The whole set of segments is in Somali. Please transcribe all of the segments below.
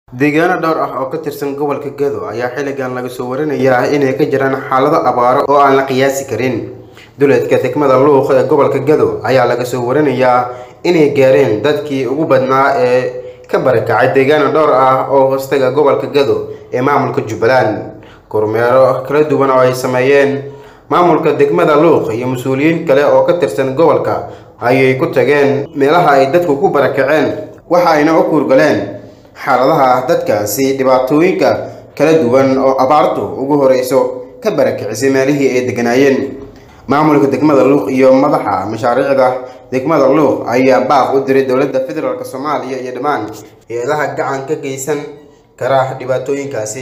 deegaano dhowr ah oo ka tirsan gobolka Gedo ayaa xilligan laga soo warinayaa inay ka jiraan xaalado abaaro oo aan la qiyaasi karin duleedka degmada luuq ee gobolka Gedo ayaa laga soo warinayaa inay gaareen dadkii ugu badnaa ee ka barakacay deegaano dhowr ah oo hoostaga gobolka Gedo ee maamulka Jubbaland kormeero kala duwan oo ay sameeyeen maamulka degmada luuq iyo mas-uuliyiin kale oo ka tirsan gobolka ayay ku tageen meelaha ay dadku ku barakaceen waxa ayna u kuurgaleen xaaladaha dadkaasi dhibaatooyinka kala duwan oo abaartu ugu horeyso ka barakicisay meelihii ay deganaayeen maamulka degmada luuq iyo madaxa mashaariicda degmada luuq ayaa baaq u diray dowladda federaalk soomaaliya iyo dhammaan hay-adaha gacan ka geysan kara dhibaatooyinkaasi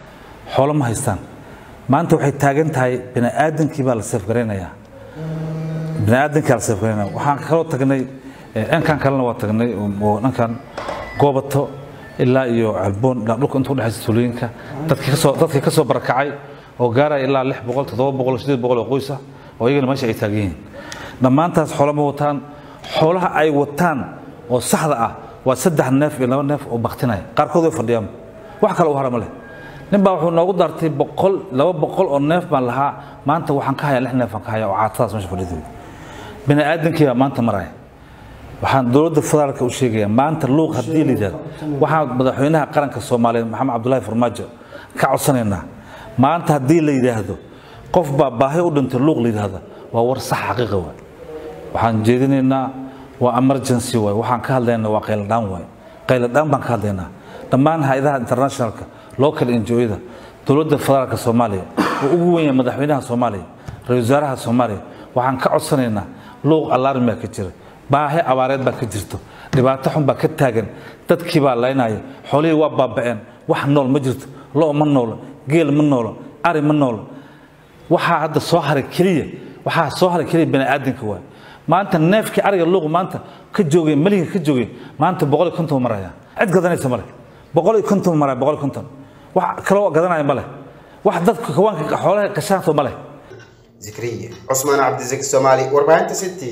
xoolo ma haystaan maanta waxay taagan tahay bini'aadankii baa la seefgaraynayaa bini'aadankii la seefgaraynaya waxaan kaloo tagnay dhankan kalena waa tagnay oo dhankan goobato ilaa iyo calboon dhulka inta udhexaysa tuulooyinka dadkii kasoo dadkii kasoo barakacay oo gaaraya ilaa lix boqol toddoba boqol sideed boqol oo qoys ah oo iyagana meesha ay taagan yihiin dhammaantaas xoolo ma wataan xoolaha ay wataan oo saxda ah waa saddex neef iyo laba neef oo baktinaya qaarkood way fadhiyaan wax kale u hara ma leh nin baa wuxuu noogu dartay boqol laba boqol oo neef baan lahaa maanta waxaan ka hayaa lix neef aan ka hayaa oo caatadaas meesha fadhidooda bini aadankii baa maanta maraya waxaan dowladda federaalka u sheegayaa maanta luuq haddii la yidhahdo waxaan madaxweynaha qaranka soomaaliyeed maxamed cabdullaahi farmaajo ka codsanaynaa maanta haddii la yidhaahdo qof baa baahi u dhintay luuq la yidhaahdo waa war sax xaqiiqa waay waxaan jeedinaynaa waa emergency waay waxaan ka hadlaynaa waa qayladhaan waay qayladhaan baan ka hadlaynaa dhammaan hay-adaha internationalka local NGO-yada dowladda federaalka soomaaliya oo ugu weyn yahay madaxweynaha soomaaliya ra-iisul wasaaraha soomaaliya waxaan ka codsanaynaa luuq alarm baa ka jira baahi abaareed baa ka jirto dhibaato xun baa ka taagan dadkii baa laynaya xoolihii waa baaba'een wax nool ma jirto lo' ma noolo geel ma noolo ari ma noolo waxaa hadda soo haray keliya waxaa soo haray keliya bani'aadanka waay maanta neefkii ariga luuq maanta ka joogay meliga ka joogay maanta boqol iyo konton maraya cid gadanaysa male boqol iyo konton maraya boqol iyo konton wax kaloo gadanaya male wax dadka kawaanka xoolaha gashaanto male zikriye cusmaan cabdisaki soomaali warbaahinta city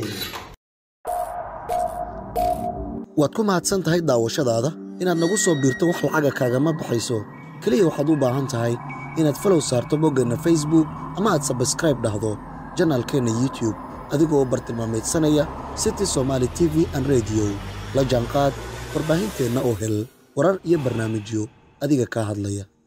waad ku mahadsan tahay daawashadaada inaad nagu soo biirto wax lacaga kaagama baxayso keliya waxaad u baahan tahay inaad falow saarto boggeenna facebook ama aad sabskraib dhahdo janaalkeenna youtube adigoo bartilmaameedsanaya city somaali t v an rediyo la jaanqaad warbaahinteenna oo hel warar iyo barnaamijyo adiga kaa hadlaya